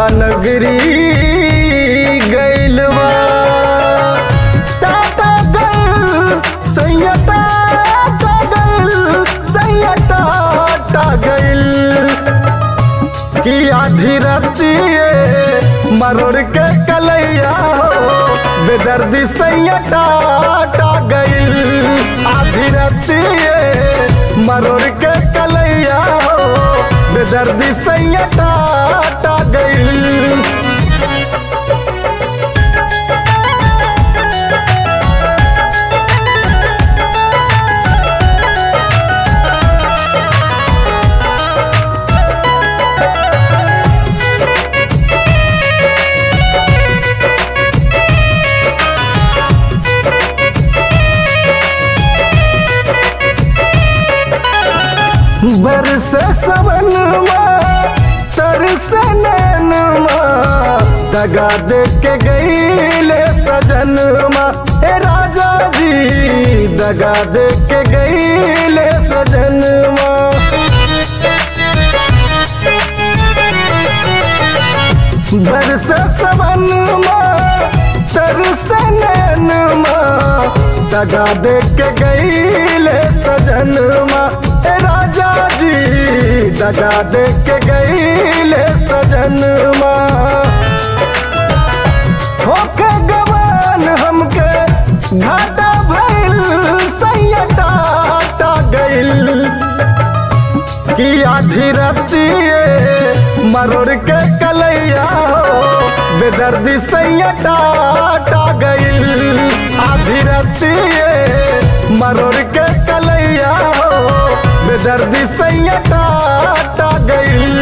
नगरी गैलवा टाटा गल सैयटा गल सैयटा गल कि आधी रतिए मरोड़ के कलैया हो बेदर्दी सैयटा गइल आधी रतिए मरोड़ के कलैया हो बेदर्दी सैयटा गइल बरस सवनमा तरस नैनमा दगा दे के गईले सजनमा ए राजा जी दगा दे के गईले सजनमा बरस सवनमा तरस नैनमा दगा दे के गईले सजनमा ए राजा जी दगा दे के गईले सजनमा होके गवान हमके घाटा भइल सैयटा गइल कि आधी रतिए मरोड़ के कलैया हो बेदर्दी सैयटा गइल आधी रतिए मरोड़ के कलैया हो बेदर्दी सैयटा गइल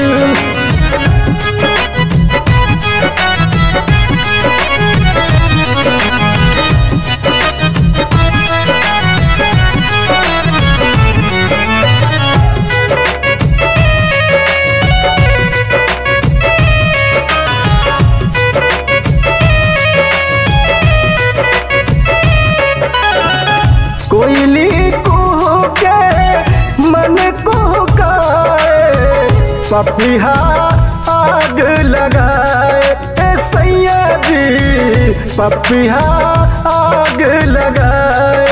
कोयली कुह के मन कुह काए पपिहा आग लगाए ए सैया जी पपिहा आग लगाए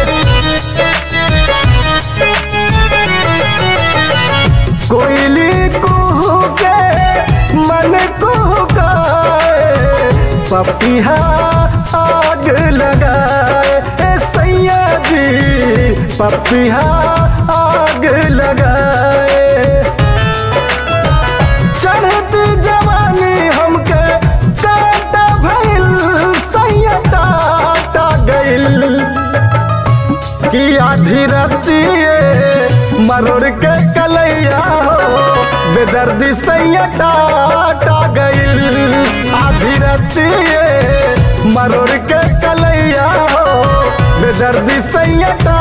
कोयली कुह के मन कुह काए पपिहा आग लगाए ए सैया जी पपिहा आग लगाए चढ़त जवानी हमके काटा भइल सैयटा गइल कि आधी रतिए मरोड़ के कलैया हो बेदर्दी सैयटा गइल आधी रतिए मरोड़ के कलैया हो बेदर्दी सैयटा